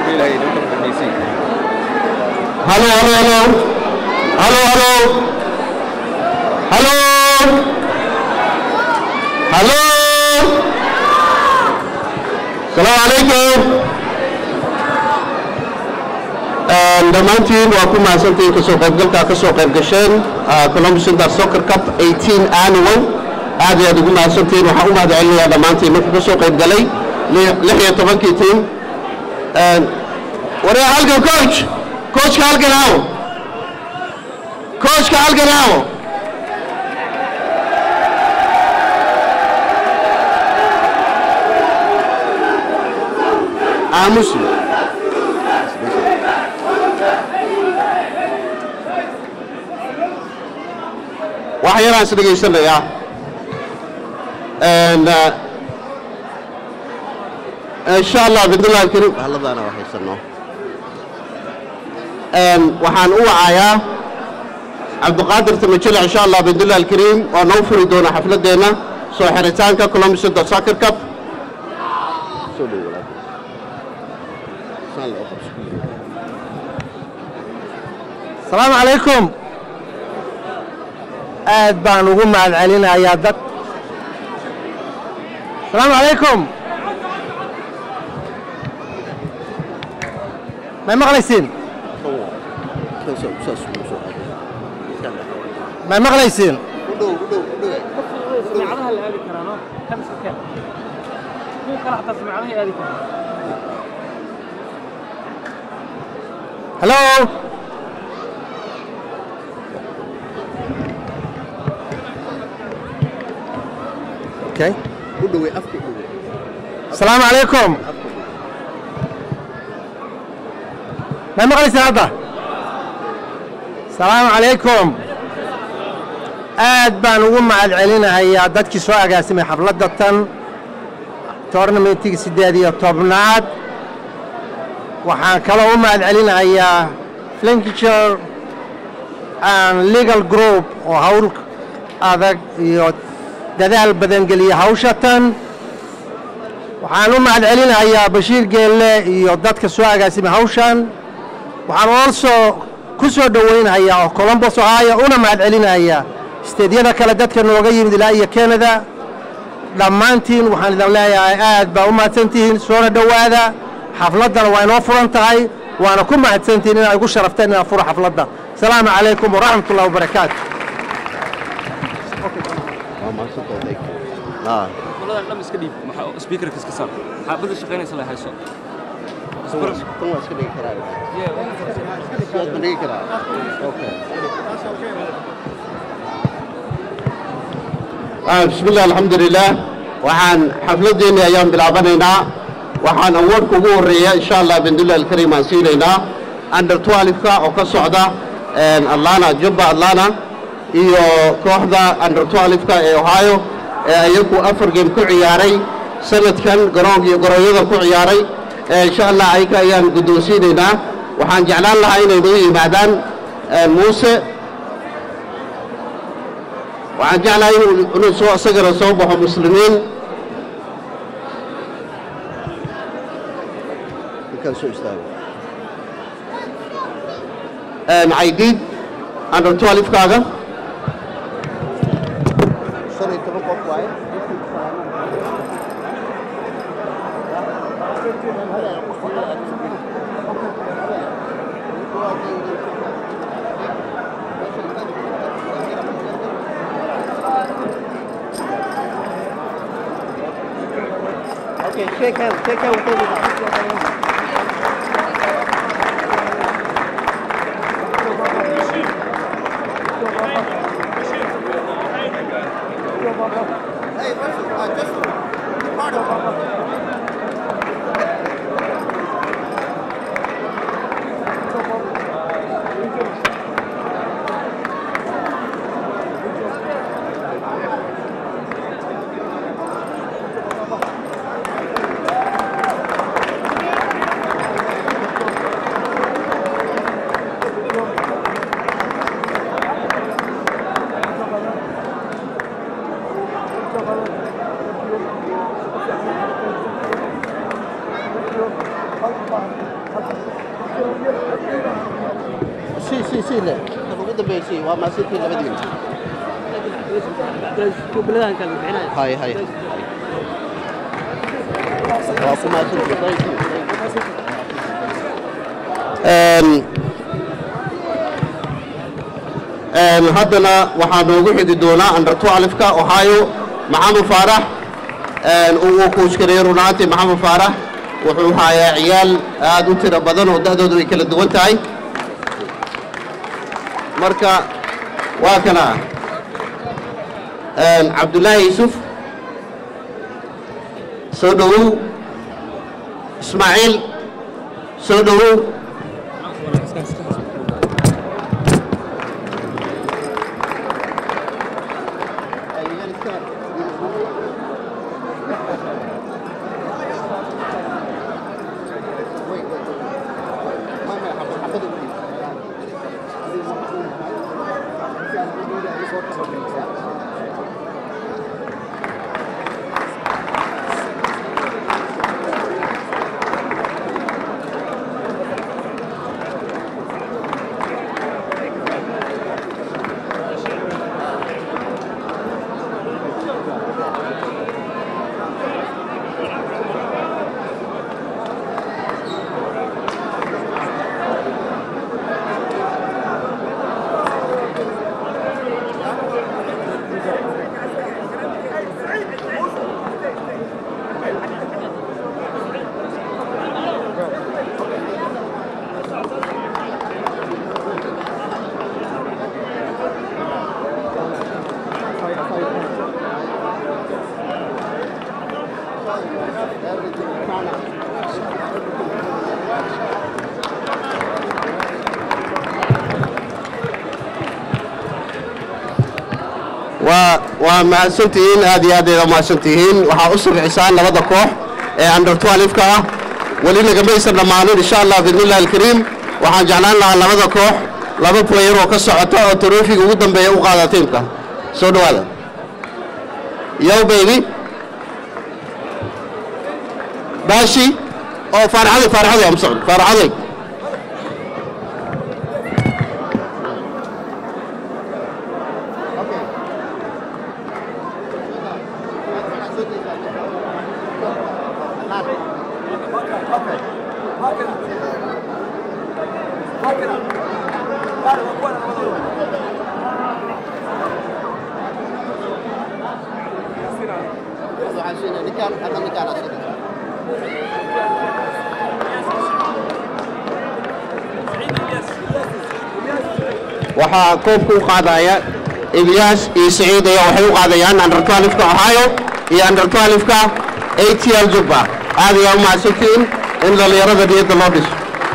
Hello, hello, hello. Hello, hello. Hello. Hello. Salaam alaikum. dhammaantiin waa ku mahadsantihiin kasoo qaybgalkaa ka soo qayb gasheen columbus inter soccer cup 18 annual aad iyo aad ugu mahadsantihiin waxaan u mahad celinayaa dhammaantiin markii ka soo qayb galay lix iyo tobankii tiim waree halkan coach coachka halkan aawo coachka halkan aawo aamusi wax yaraan is dhegaysanayaa insha allah bidnillahi alkariim haladaana waa haysano waxaan u wacayaa cabdiqaadir tamajele insha allah bidnillahi alkariim oo noo furi doona xafladeenna soo xiritaanka columbus inter soccer cup asalaamu calaykum aad baan ugu mahad celinayaa dad asalaamu calaykum may maqlaysiin may maqlaysiin سمعتها اللي هذه كرانو كم سكان مو كره حتى سمعتها هذه كرانو hello okay asalaamu calaykum may maqlaysiin hadda asalaamu calaykum aad baan ugu mahad celinahayaa dadkii soo agaasimay xafladda tan toornamentigii siddeed iyo tobnaad waxaan kaloo u mahad celinahayaa flinkiture and legal group oo hawl adag iyo dadaal badan geliya hawsha tan waxaan u mahad celinahayaa bashiir geelle iyo dadka soo agaasimay hawshan waxaan also ku soo dhowaynhayaa oo colombos ohaya una mahad celinahayaa steedyada kale dadka nooga yimid ilaa iyo canada dhammaantiin waxaan idin leeyahay aad baa u mahadsantihiin soona dhowaada xafladdana waa inoo furan tahay waana ku mahadsantihiin inaa igu sharafteen inaan furo xafladda asalaamu calaykum waraxmat ullahi wabarakaatu والله لم يسكدي سبيكر كيس كسر حابب الشقين يصلي هاي صوت bismi illah alxamdulilah waxaan xafladeenni ayaan bilaabanaynaa waxaan awoodka ugu horreeya insha allah bindullah alkariim aan siinaynaa under twelfka oo ka socda atlana jubba atlana iyo kooxda under twelfka ee ohio ee iyagu afar game ku ciyaaray sanadkan garoonka iyo gorooyada ku ciyaaray insha allah ayaga ayaan guddoonsiinaynaa waxaan jeclaan lahaa inay noo yimaadaan muuse waxaan jeclahay inuu inuu soo isagana soo baxo muslimiin caydiid under twelfkaaga Okay, shake hands, shake hands with everybody. sii sii le kan ugu dambeeya sii waa maasintii labadiina بلدان كان بحناية hay hay waa ku maasintii thank you Een, een, haddana waxaa noogu xidi doonaa under 12ka ohio maxamed faarax een, uu kuushkareeyey runaantii maxamed faarax wuxuu hayaa ciyaal aad u tiro badan oo da'doodu ay kala duwan tahay marka waa kana een, cabdullaahi yuusuf soo dhowow ismaaciil soo dhowow waa waa mahadsantihiin aad iyo aad ayda mahadsantihiin waxaa u sugcisaan labada koox ee under 12ka ah weli nagamaysan dhammaanin insha allah biidnillahi alkariim waxaan jeclaan lahaa labada koox laba player oo ka socota oo tarofiga ugu dambeeya u qaada tiimka soo dhowaada yow baby baashi oo faaraxaday faaraxaday am socod faaraxaday waxaa koobka u qaadaya ilyaas iyo saciid ayaa waxay u qaadayaan under 12ka ohio iyo under 12ka atl jubba aad ayaa u mahadsantihiin in dhallinyarada niyadda loo dhiso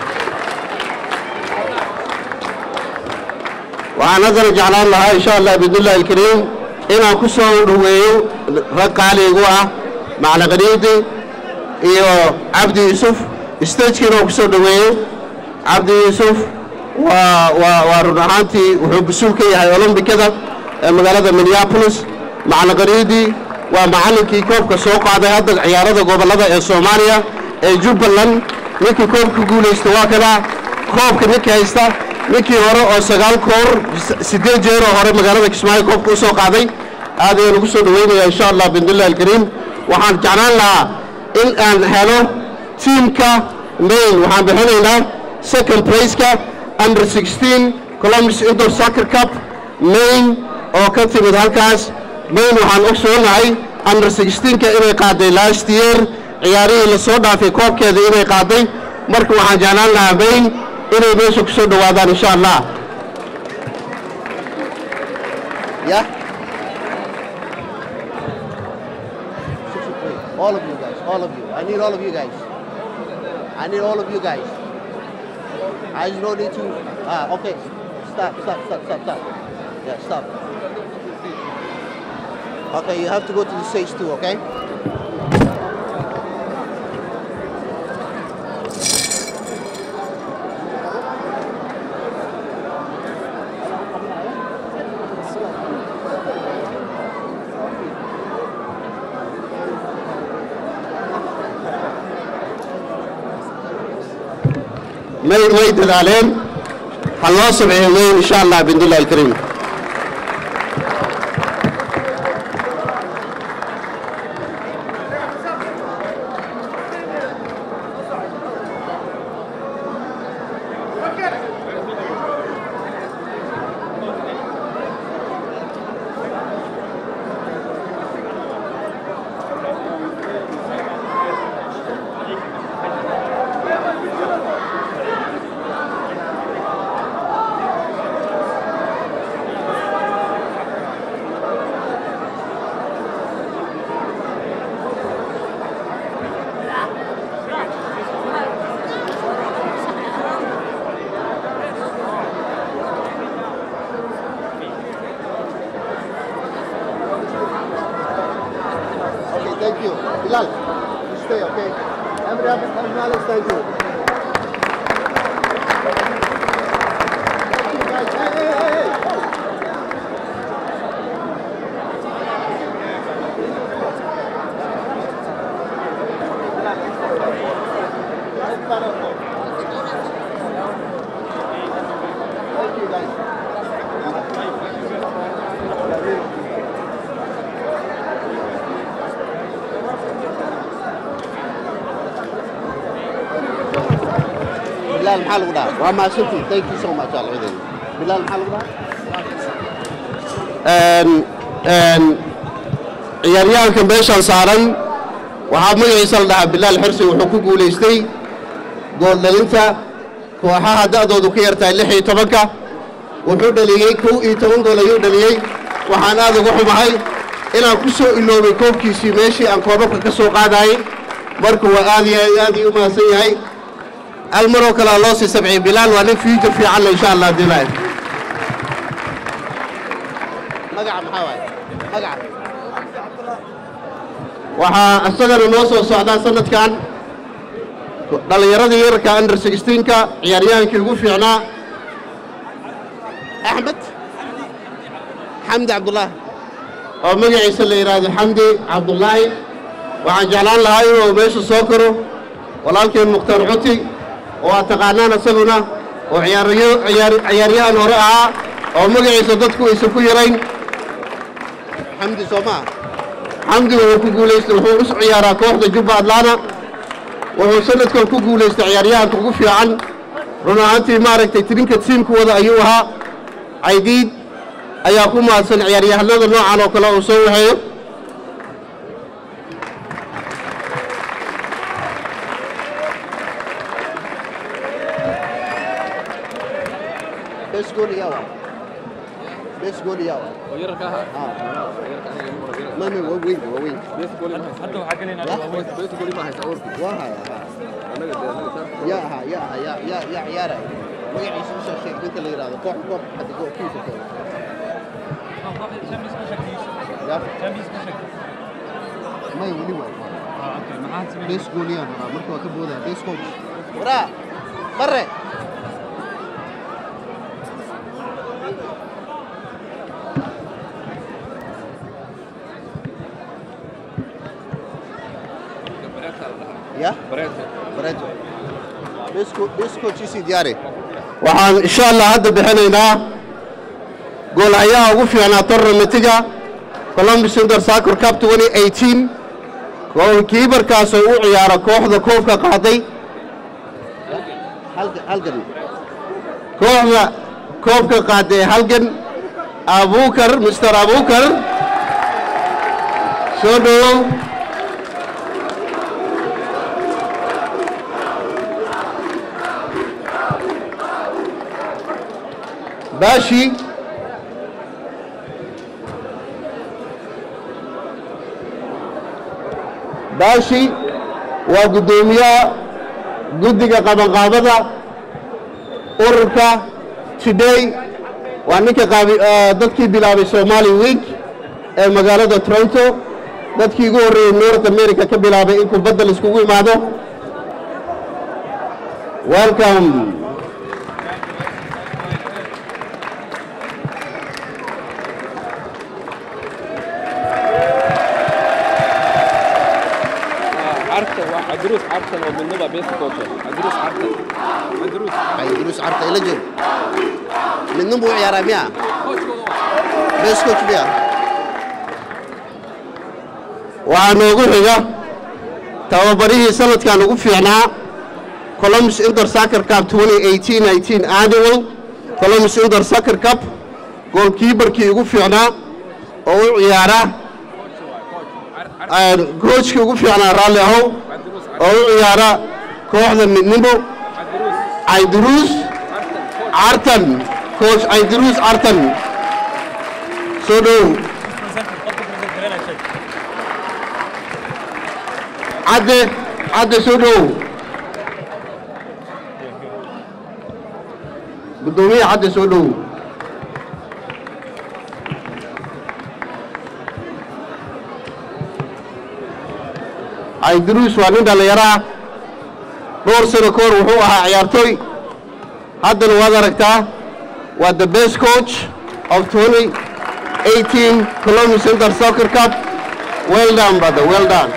waxaan haddana jeclaan lahaa insha allah biidnillahi alkariim inaan ku soo dhoweeyo rag qaaligu ah macalaqaniidi iyo cabdi yuusuf stagekiina oo ku soo dhoweeyo cabdi yuusuf waa waa waa run ahaantii wuxuu mas-uul ka yahay olombikada ee magaalada minneapolis macalaqaniidi waa macallinkii koobka soo qaaday hadda ciyaarada gobollada ee soomaaliya ee jubbaland ninkii koobka guulaysta waa kada koobka ninka haysta ninkii hore oo sagaal koor siddeed jeer oo hore magaalada kismaayo koobka u soo qaaday aad ayaan ugu soo dhoweynayaa insha allah biidnillahi alkariim waxaan jeclaan lahaa in aan helo tiimka main waxaan bixinaynaa second placeka under 16 columbus indoor soccer cup main oo ka timid halkaas main waxaan ogsoonahay under 16ka inay qaaday last year ciyaarihii la soo dhaafay koobkeeda inay qaaday marka waxaan jeclaan lahaa main inay meesha ku soo dhowaadaan insha allah yeah all of you guys all of you i need all of you guys i need all of you guys I just don't need to. Ah, okay. Stop, stop, stop, stop, stop. Yeah, stop. Okay, you have to go to the stage too, okay? may way dadaaleen ha loo sabciyo weyn insha allah biidnillahi alkariim Okay, thank you. Bilal, you stay, okay? Emre Abdulaziz, thank you. Thank you, guys. Hey, hey, hey, hey. Thank you, guys. Bilal maxaa lagu dhahaa? Waa mahadsantihin. Thank you so much alcideena. Bilal maxaa lagu dhahaa? een een ciyaaryahanka meeshaan saaran waxaa magaciisa la dhahaa bilaal xirsi wuxuu ku guulaystay gooldhalinta kooxaha da'doodu ka yartahay lix iyo tobanka wuxuu dhaliyey kow iyo toban gool ayuu dhaliyey waxaan aad uga xumahay inaan ku soo iloobay koobkiisii meeshii aan koobabka ka soo qaadayay marka waa aad iyo aad iyo u mahadsan yahay hal maroo kalea loo sii sabciyey bilaal waa nin future fiican le insha allah haddii ilaahay Magaca maxaa waaye? Magaca. waxaa isagana noo soo socdaa sanadkan dhallinyaradii yararka under 16ka ciyaaryahankii ugu fiicnaa Axmed. Xamdi Cabdullaahi. oo magaciisa la yidhaahdo xamdi cabdullaahi waxaan jeclaan lahaa inuu meesha soo karo walaalkeen mukhtaar cuti oo aad taqaanaan isaguna oo ciyaaryo- ciyaar- ciyaaryahan hore ahaa oo magaciisa dadku aysan ku yarayn Xamdi soo maaha? xamdi wuxuu ku guulaystay wuxuu u ciyaaraa kooxda jubba atlana wuxuu sanadkan ku guulaystay ciyaaryahanka ugu fiican run ahaantii maaragtay tirinka tiimka wada ayuu ahaa caydiid ayaa ku mahadsan ciyaaryahanada noocan oo kale uu soo waxeeyo Best goal yaa waaye? Best goal yaa waaye? ويرك ها Ah. ويرك انا اللي مرة Ma ma waa weyn waa weyn. بيت قولي ما حتى وحقنا بيت قولي ما هيسأورك Waa haya. ha. انا قد انا yaa aha yaa aha yaa yaa yaa ciyaaraya magaciisa usoo sheeg ninka la yidhaahdo koox koox hadda goobkiisa koox yaa may weli waay bes gooliyaan rabaa marka waa ka boodaya bes coach waraa bare ya bareeto bes co- bes coach isii diyaari waxaan insha allah hadda bixinaynaa goolahayaha ugu fiicnaa tournamentiga columbus inter soccer cup 2018 oo kiibarkaas oo u ciyaara kooxda koobka qaaday halgan halgan kooxda koobka qaaday halgan abukar mr abukar soo dhowow baashi baashi waa guddoomiyaha guddiga qabanqaabada ururka today waa ninka qaabi eh, dadkii bilaabay somali week ee magaalada toronto dadkii ugu horreeyey north america ka bilaabay in kubadda la iskugu imaado welcome عرفت عدروس عرفت ومن نبع بيت كوتر عدروس عرفت عدروس ay duruus carta ila joogo midnin buu u ciyaaraa miya base coach miya waxaa noogu xiga tababarihii sanadkan ugu fiicnaa columbus inter soccer cup 2018-19 annual columbus inter soccer cup goolkiibarkii ugu fiicnaa oo u ciyaara coachkii ugu fiicnaa raalli ahow oo u ciyaara kooxda midnimo cayduruus cartan coach cayduruus cartan soo dhow cadde cadde soo dhow guddoomiye cadde soo dhow cayduruus waa nin dhallinyaro ah dhowr sano ka hor wuxuu ahaa ciyaartooy haddana waad aragtaa waa the best coach of 2018 columbus inter soccer cup well done brother well done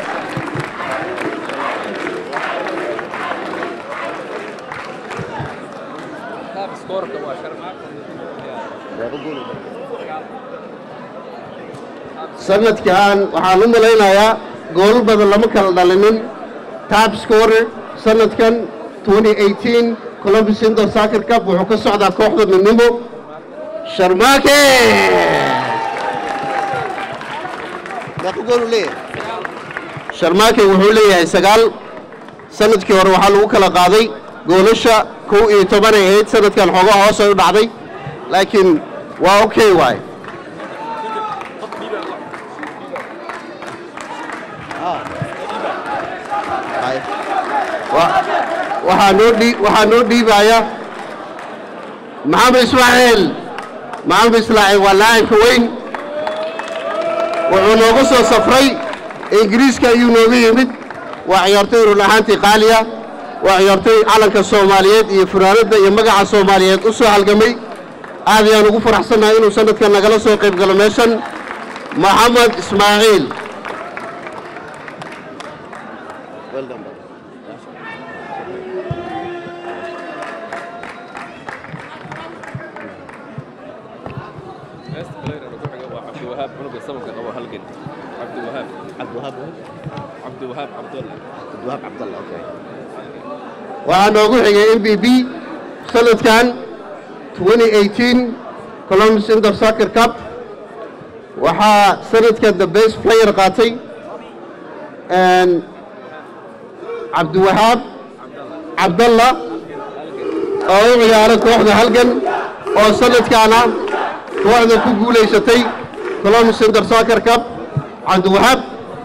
sanadkan waxaan u malaynayaa goolal badan lama kala dhalinin top scorer sanadkan 2018 columbus inter soccer cup wuxuu ka socdaa kooxda midnimo sharmaake meeqa gool uu leeyahay sharmaake wuxuu leeyahay sagaal sanadkii hore waxaa lagu kala qaaday goolasha kow iyo toban ay ahayd sanadkan xoogaa hoos ay u dhacday laakiin waa okay waay hay Wa- waxaa noo dhii waxaa noo dhiibaya maxamed ismaaciil maxamed ismaaciil waa laacibka weyn wuxuu nooga soo safray ingiriiska ayuu nooga yimid waa ciyaartoy run ahaantii qaaliya waa ciyaartoy calanka soomaaliyeed iyo fanaanadda iyo magaca soomaaliyeed u soo halgamay aad ayaan ugu faraxsannahay inuu sanadkan nagala soo qayb galo meeshan maxamed ismaaciil well done brother. عبد الوهاب عنق السمكة أبو هلقن عبد الوهاب cabdiwahaab عبد الوهاب عبد الله cabdiwahaab cabdalla okay waxaa noogu xigay m b b sanadkan 2018 columbus inter soccer cup waxaa sanadkan the best player qaatay cabdiwahaab cabdalla oo u ciyaara kooxda halgan oo sanadkaana kooxda ku guulaysatay columbus inter soccer cup cabdiwahaab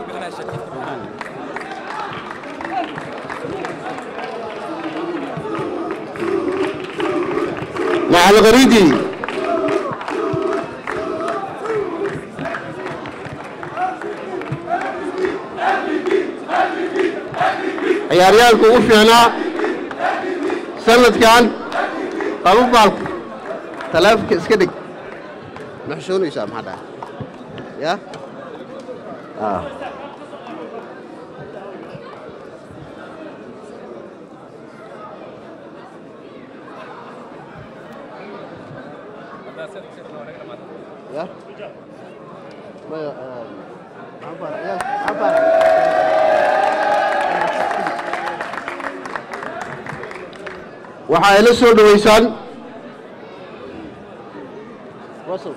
مع الغريدي ciyaaryaalku ugu fiicnaa sanadkan qaba baalka taleefonka iska dhig ma xishoonaysaa maxaa dhahay ya ya maya maxaan ku haraa ciyaal maxaan ku haraa waxa ay la soo dhoweysaan Russell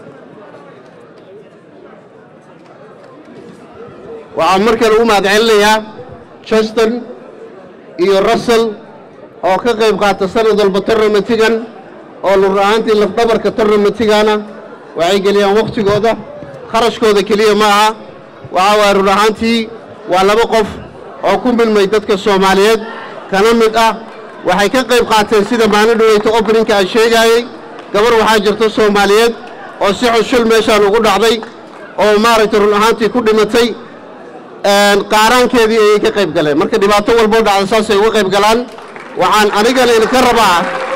waxaan mar kale u mahadcelinayaa justin iyo russell oo ka qayb qaata sanad walba tournamentigan oo lur ahaantii lafdhabarka tournamentigana waxay geliyaan wakhtigooda kharashkooda keliya ma aha waxa waaya run ahaantii waa laba qof oo ku milmay dadka soomaaliyeed kana mid ah waxay ka qayb qaateen sida maalin dhaweyta openinka aan sheegaayey gabar waxaa jirta soomaaliyeed oo si xushul meeshaan ugu dhacday oo maaragtay run ahaantii ku dhimatay qaaraankeedii ayay ka qayb galeen marka dhibaato walboo dhacda saasay uga qayb galaan waxaan anigana idinka rabaa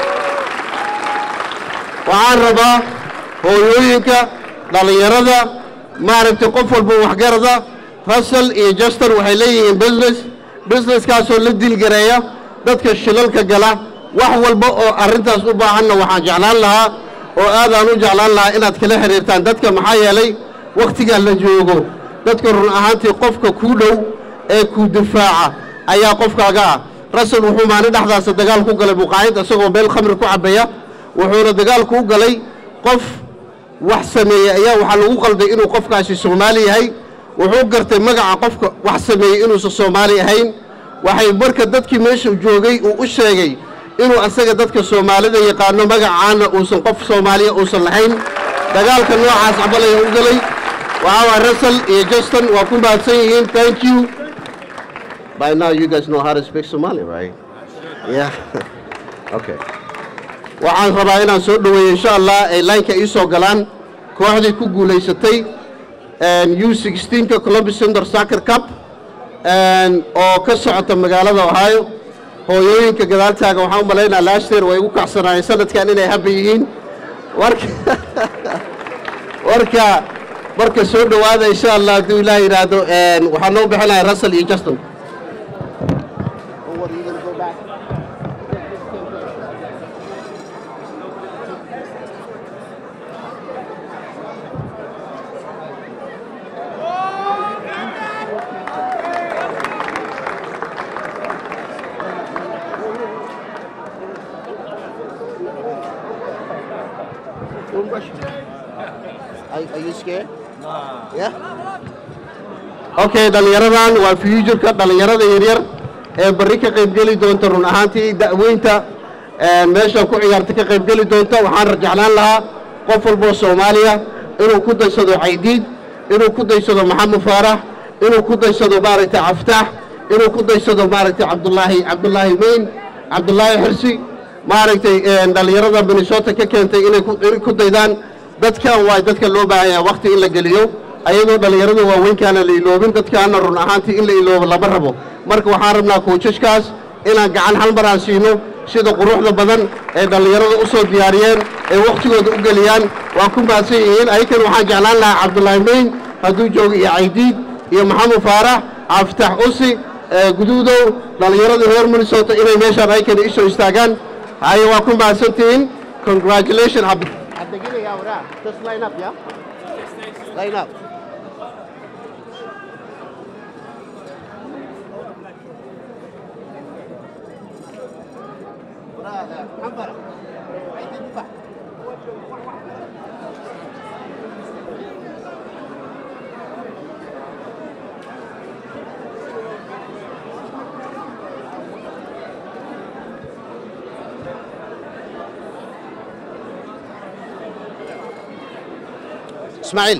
waxaan rabaa hooyooyinka dhallinyarada maaragtay qof walba waxgarada russell iyo justin waxay leeyihiin business businesskaasoo la dilgareeya dadka shilalka gala wax walba oo arrintaas u baahanna waxaan jeclaan lahaa oo aadaan u jeclaan lahaa inaad kala xiriirtaan dadka maxaa yeelay wakhtigaa la joogo dadka run ahaantii qofka kuu dhow ee kuu difaaca ayaa qofkaaga ah rasal wuxuu maalin dhexdaasa dagaal ku galay muqaayid isagoo meel khamri ku cabbaya wuxuuna dagaalku u galay qof wax sameeyey ayaa waxaa lagu qalday inuu qofkaasi soomaali yahay wuxuu gartay magaca qofka wax sameeyey inuusan soomaali ahayn waxay marka dadkii meesha joogay uu u sheegay inuu asaga dadka soomaalida yaqaano magacaana uusan qof soomaaliya uusan lahayn dagaalka noocaas cabalaya u galay waxaa waa russell iyo justin waa ku mahadsan yihiin thank you by now you guys know how to speak somali right yeah okay waxaan rabaa inaan soo dhoweeyo insha allah ay laynka ii soo galaan kooxdii ku guulaysatay u sixteenka columbus center soccer cup oo ka socota magaalada ohio hooyooyinka gadaaltaaga waxaan u malaynaa last year way igu kacsanaayeen sanadkan inay habba yihiin warka warka marka soo dhowaada insha allah hadduu ilaah yidhaahdo waxaan noo bixinaya russell iyo justin Or what, are you gonna go back? Are, are you scared? Yeah? okay dhallinyaradan waa fuuturka dhallinyarada yaryar ee barri ka qaybgeli doonta run ahaantii da'weynta meeshan ku ciyaarta ka qaybgeli doonta waxaan rajeclaan lahaa qof walboo soomaaliya inuu ku daysado caydiid inuu ku daysado maxamed faarax inuu ku daysado maaragtay caftaax inuu ku daysado maaragtay cabdulaahi cabdulaahi mayn cabdulaahi xirsi maaragtay dhallinyarada minnesota ka keentay inay ku- inay ku daydaan dadkan waa dadka loo baahan yahay wakhti in la geliyo ayadoo dhallinyarada waaweynkaana la iloobin dadkaana run ahaantii in la iloobo lama rabo marka waxaan rabnaa koojashkaas inaan gacan hal mar aan siino sida quruxda badan ee dhallinyarada u soo diyaariyeen ee wakhtigooda u geliyaan waa ku mahadsan yihiin ayakan waxaan jeclaan lahaa cabdulaahi mayn hadduu joogo iyo caydiid iyo maxamed faarax caafitax usi ee guduudow dhallinyarada reer minnesota inay meeshaan ayakan isoo istaagaan haye waa ku mahadsantihiin congratulation cabdi Abdegile ya ora. Just line up, yeah? Line up. Ora, Muhammad. Aidin buka. Ismail.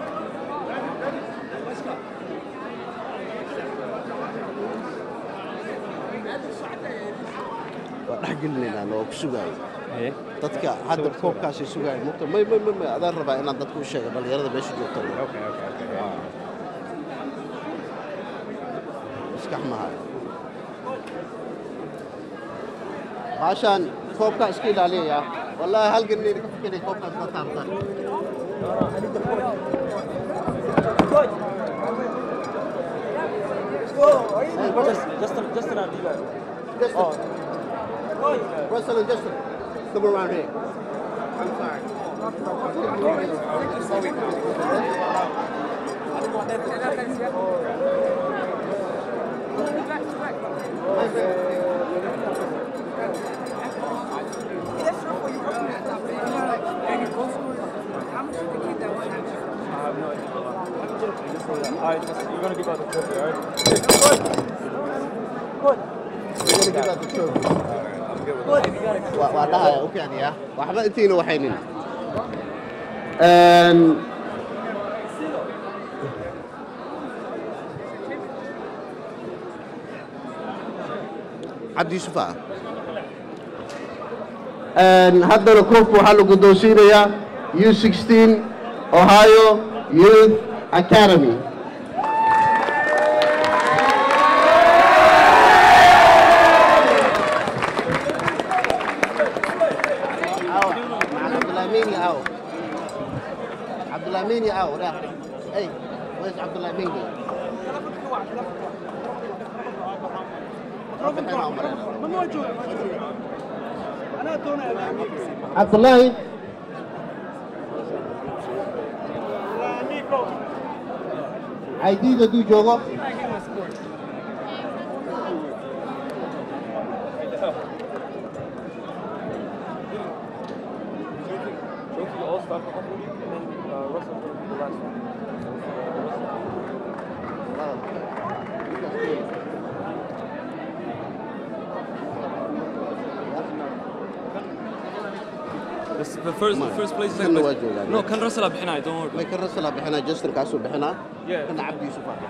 waa dhex gelinaynaa noo ku sugaayo dadka hadda koobkaasay sugaayo mugta may may may may adaan rabaa inaan dadku u sheego dhallinyarada meesha joogta Waa. maskax mahayo baashaan koobkaa iska ilaaliyaya wallaahi halgan inayna ka fikiray koobkaas la taabtaan Justin, Justin, I'll leave it. Justin. Russell and Justin. Come around here. I'm sorry. Alright, Justin, you're gonna give out the trophy, alright? We're gonna give out the trophy. Waa waa dhahaya u kicdiya waxba intiina waxaynin cabdi yuusuf ah haddana koobka waxaa la guddoonsiinayaa u sixteen ohio youth academy aw cabdulahmini aw cabdulahmini aw dah hey where's cabdulahmini ممنوع جود انا دون cabdulaahi caydiid hadduu joogo Trophy All Star for Hungary, and then uh, Russell's going to be the last one. This, the first, the first place is Kan waa joogaan. No, kan Russell bixinaya, don't worry. may ka rasalaa bixinaa justin kaasuu bixinaa Yeah. kana cabdi yuusuf ah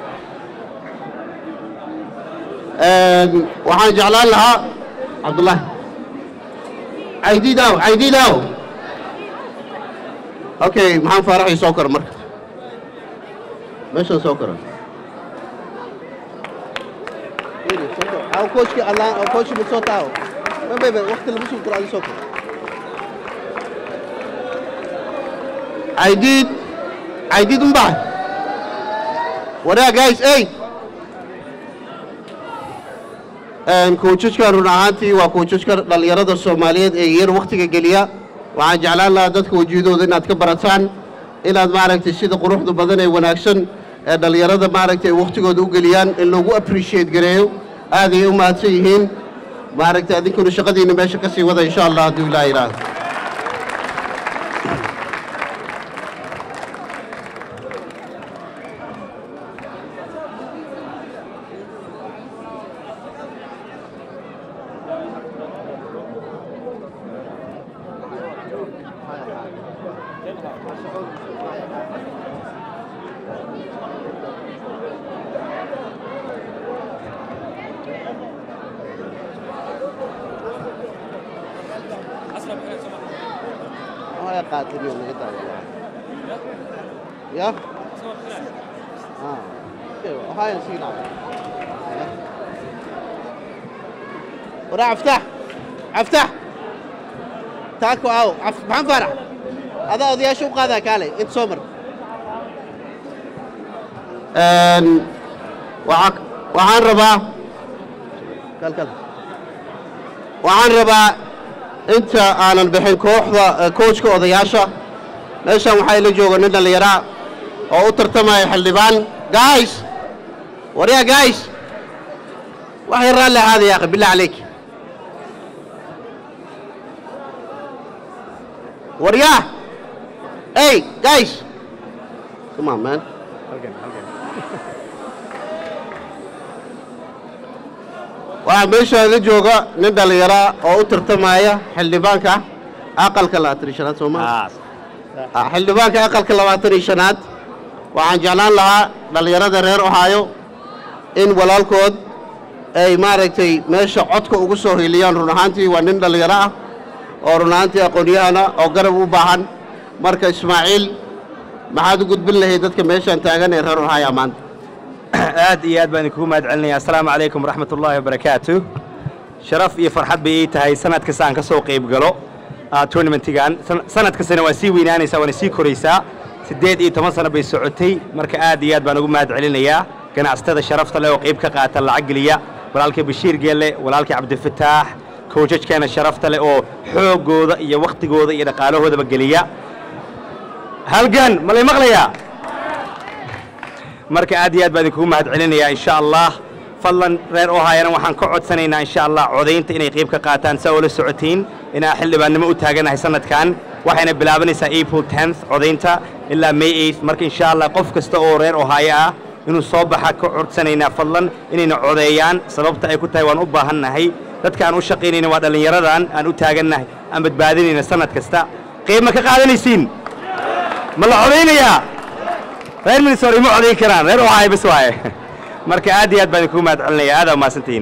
Een, waxaan jeclaan lahaa cabdullaahi caydiidaaw caydiidaaw okay maxaan faaraxay soo kora marka meeshaan soo kora Weli, soo kor. Aa, coachkii allah oo coachkii mid soo taawo ma bebe waqti lama soo koro adi soo kor caydiid caydiid unbaa waraa guys ey koojajkan run ahaantii waa koojajka dhallinyarada soomaaliyeed ee yar wakhtiga geliya waxaan jeclaan lahaa dadka wejiyadooda inaad ka barataan inaad maaragtay sida quruxda badan ee wanaagsan ee dhallinyarada maaragtay wakhtigooda u geliyaan in lagu appreciate gareeyo aad ayay u mahadsan yihiin maaragtay adinkuna shaqadiina meesha ka sii wada insha allah hadduu ilaa yidhaahdo haya qaatay miyo naga daawa ya ah okay haya siinaa waraa aftax aftax taako aaw af- maxaan faarax adaa odayaasha u qaadaa kaale inta soo mar Een, waxaa- waxaan rabaa kal kal waxaan rabaa inta aanan bixin kooxda eh, coachka odayaasha meeshan waxaa ila jooga nin dhallinyaraa oo u tartamaya xildhibaan guys waryaa guys wax yar raalli ahaada ya akhi billah calayk waryaa hey guys come on man waxaa meesha ila jooga nin dhallinyara oo u tartamaya xildhibaanka aqalka labaatan iyo shanaad soo ma Ah, xildhibaanka aqalka labaatan iyo shanaad waxaan jeclaan lahaa dhallinyarada reer ohaayo in walaalkood ay maaragtay meesha codka ugu soo hiiliyaan run ahaantii waa nin dhallinyaro ah oo run ahaantii aqoon-yahana oo garab u baahan marka ismaaciil maxaad u gudbin lahayd dadka meeshaan taagan ee reer ohaayo maanta aad iyo aad baan idinkugu mahad celinaya assalaamu calaykum waraxmat ullaahi wabarakaatu sharaf iyo farxad bay ii tahay sanad kasta aan ka soo qayb galo ah, tournamentigan San- sanad kastana waa sii weynaanaysaa waana sii koraysaa siddeed iyo toban sano bay socotay marka aad iyo aad baan ugu mahad celinayaa ganacsatada sharafta leh oo qayb ka qaata lacag geliya walaalkay bashiir geelle walaalkay cabdifataax koojajkeena sharafta leh oo xooggooda iyo wakhtigooda iyo dhaqaalahoodaba geliya halgan ma lay maqlayaa marka aad iyo aad baan idinkugu mahad celinayaa insha allah fadlan reer ohaayana waxaan ka codsanaynaa insha allah codaynta inay qayb ka qaataan saa oo la socotiin inaan xildhibaannimo u taaganahay sanadkan waxayna bilaabanaysaa april 10th codaynta ilaa may 8th marka insha allah qof kasta oo reer ohaayo ah inuu soo baxa ka codsanaynaa fadlan inayna codeeyaan sababta ay ku tahay waan u baahannahay dadka aan u shaqaynayna waa dhallinyaradan aan u taagannahay aan badbaadinayna sanad kasta qayb ma ka qaadanaysiin ma la codaynayaa reer minnesota ima codayn karaan reer ohio bas waaye marka aad iyo aad baan idinkugu mahad celinaya aad aa mahadsantihiin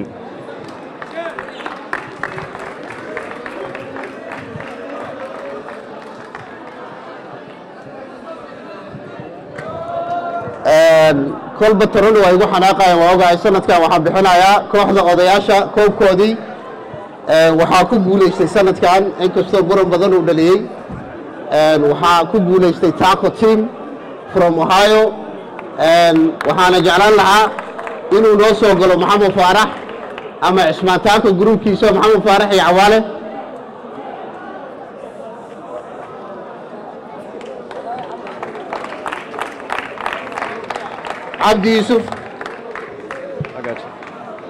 kolba taroni waa igu xanaaqayaan waa ogahay sanadkan waxaan bixinayaa kooxda odayaasha koobkoodii Ee, waxaa ku guulaystay sanadkan inkastoo buran badan uu dhaliyey Een, waxaa ku guulaystay taco team from ohio Een, waxaana jeclaan lahaa inuu noo soo galo maxamed faarax ama cismaan taako gruubkiisa maxamed faarax iyo cawaale cabdi yuusuf I got you.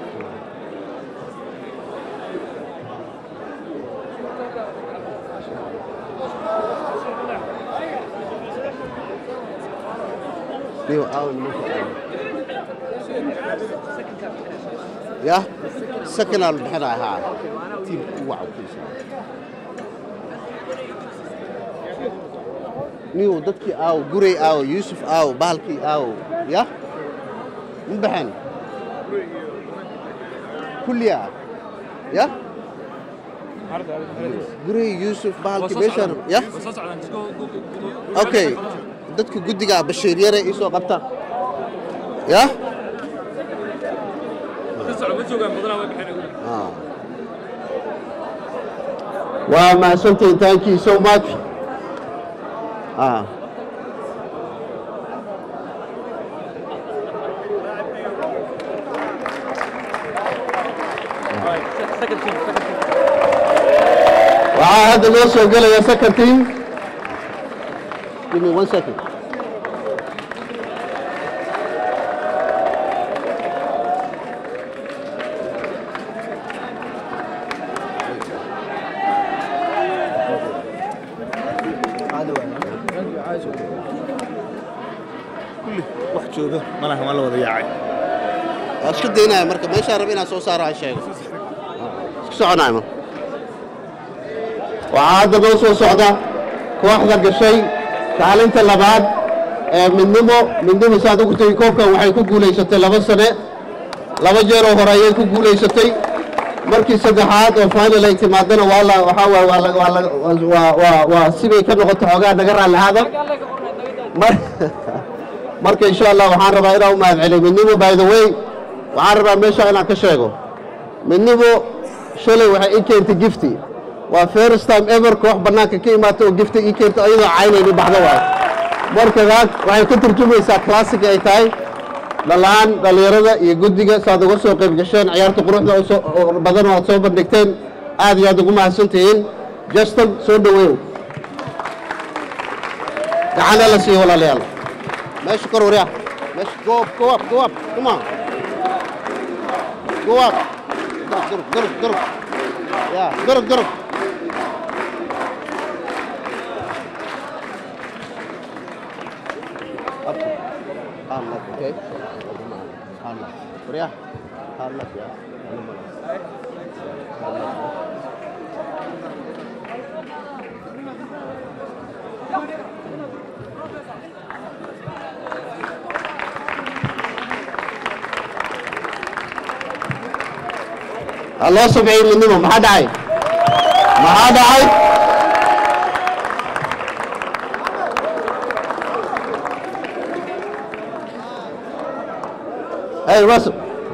niyo aawa nimanka aawa ya sakanaa la bixinaya haa tiimka ugu cawkiisa niyo dadkii aawo gurey aawo yuusuf aawo bahalkii aawo ya ma baxeen kulliya ya gurey yuusuf bahalkii meeshaan ya okay dadka guddiga bashiir yare ii soo qabta ya Ah. waa mahadsantihiin thank you so much Ah. Second team, second team. waxaa hadda noo soo gelaya second team Give me one second. wax jooga malaha waa la wada yaacay Waa isku daynaya marka meeshaan raba inaan soo saaro aan sheego. Isku soconaya ma. waxaa hadda noo soo socda kooxda gashay kaalinta labaad ee midnimo midnimo saad ugu tegi koobkan waxay ku guulaysatay laba sane laba jeeroo hore ayay ku guulaysatay markii saddexaad oo final ay timaadana waa la waxaa waa waa la- waa la- waa waa waa sibay ka noqoto xoogaa naga raalli ahaada mar- marka insha allah waxaan rabaa inaan u mahad celiyo midnimo by the way waxaan rabaa meesha inaan ka sheego midnimo shalay waxay ii keentay gifti waa first time ever koox bannaanka ka imaata oo gifti ii keento iyadoo caynayni baxdo waay marka daad waxay ka turjumaysaa classic ay tahay dhalaan dhallinyarada iyo guddiga saad uga soo qayb gasheen ciyaarta quruxda oo soo- oo badan oo aad soo bandhigteen aad iyo aad ugu mahadsan tihiin justin soo dhoweew gacana la siiyo walaalayaal Meesha kor waryaa. Meesha go up, go up, go up. Come on. Go up. Durug, durug, durug. Yeah, durug, durug. Up. Hand up, okay? Hand up. Waryaa. Hand up, yeah. Hand up. ha loo sabciyo midnimo maxaa dhacay maxaa dhacay hey russell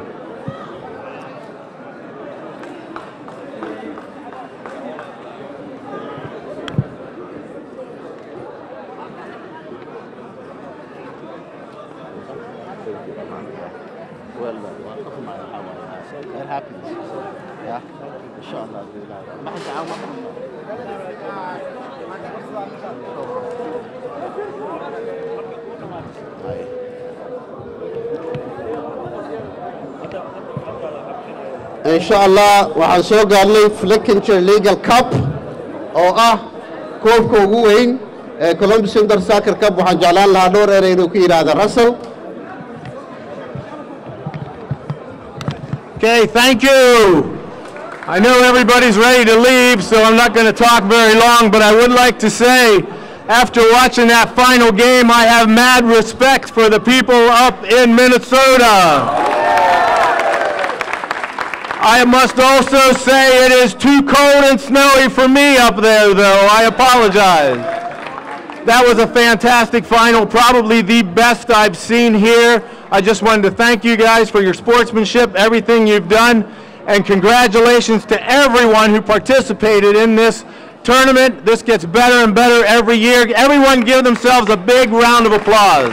Well, waa dhaqan baa waxaa waaye. They're happy. Yeah. Insha Allah. Maxay tacaawun insha allah waxaan soo gaarnay flickinger legal cup oo ah koobka ugu weyn ee columbus inter soccer cup waxaan jeclaan lahaa dhowr erey inuu ku yidhaahda russell Okay, thank you. I know everybody's ready to leave, so I'm not going to talk very long, but I would like to say, after watching that final game, I have mad respect for the people up in Minnesota. I must also say it is too cold and snowy for me up there, though. I apologize. That was a fantastic final, probably the best I've seen here. I just wanted to thank you guys for your sportsmanship, everything you've done, and congratulations to everyone who participated in this tournament. This gets better and better every year. Everyone give themselves a big round of applause.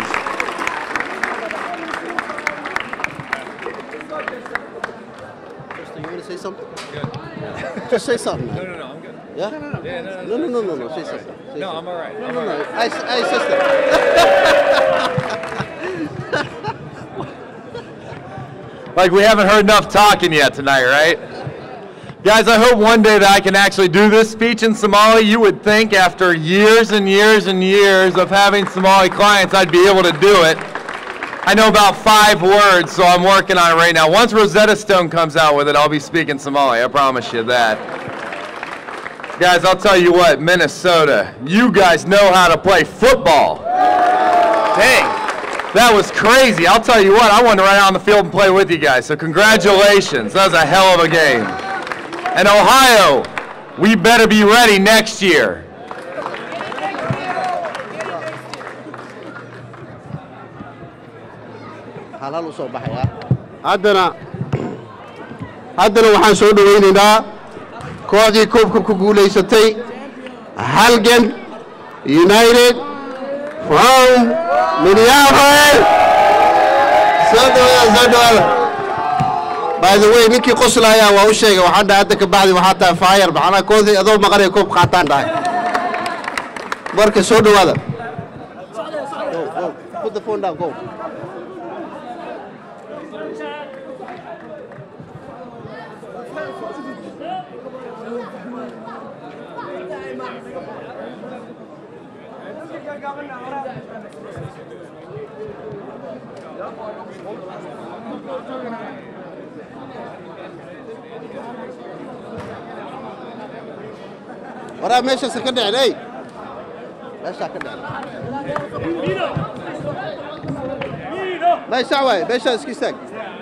Justin, you want to say something? Just say something. No, man. no, no, I'm good. Yeah? Yeah, no, No, no, no, no, no. Say something. Say No, something. I'm all right. No, I'm no, all no. right. Hey, s- hey, sister. Like we haven't heard enough talking yet tonight, right? Guys, I hope one day that I can actually do this speech in Somali. You would think after years and years and years of having Somali clients, I'd be able to do it. I know about five words, so I'm working on it right now. Once Rosetta Stone comes out with it, I'll be speaking Somali. I promise you that. Guys, I'll tell you what, Minnesota, you guys know how to play football. Dang. That was crazy. I'll tell you what, I wanted to run out on the field and play with you guys. So congratulations. That was a hell of a game. And Ohio, we better be ready next year. halhal u soo baxaya haddana haddana waxaan soo dhowaynaynaa kooxdii koobka ku guulaysatay halgan united from minneapolis soo dhawaada soo dhawaada by the way ninkii qoslaya waa u sheegay waxaan dhahay hadda ka bacdi waxaa tahay fire macnaha koodii adoo maqanay koob qaataan dhahay marka soo dhawaada go go put the phone down go waraa meeshaasa ka dhicin ey meeshaa ka dhicin meeshaa waaye meeshaa iska istaag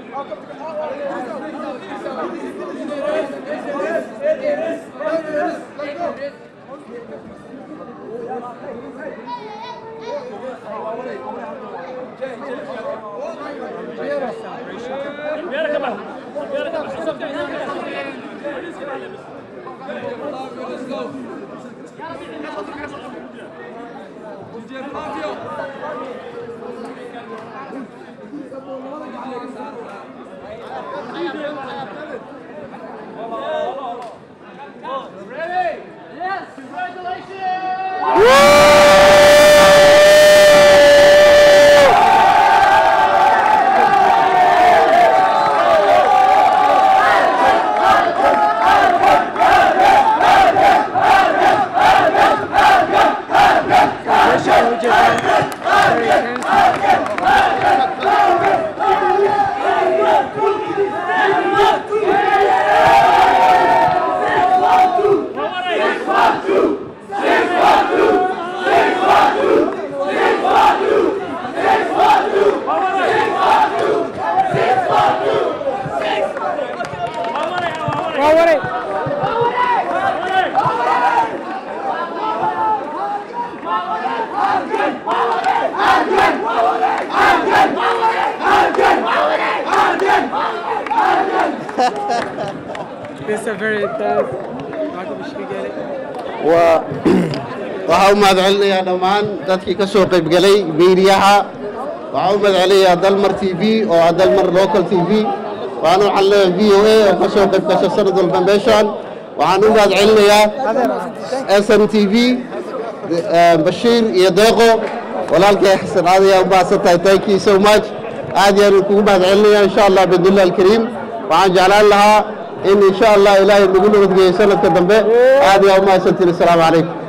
It's a very tough. Malcolm should get it. waa waxaa u mahadcelinayaa dhammaan dadkii ka soo qaybgelay miidiyaha waxaa u mahadcelinayaa dalmar t v oo ah dalmar local t v waxaan u xalinayaa v o a oo ka soo qayb gasha sanad walba meeshaan waxaan u mahadcelinayaa s n t v bashiir iyo deeqo walaalkay xasan aad ayaa u mahadsan tahay thank you so much aad yaan kugu mahadcelinayaa insha allah bidnillah alkariim waxaan jeclaan lahaa in insha allah ilaahay nagu nabadgeeyo sanadka dambe aad ayaa u mahadsantiin assalaamu calaykum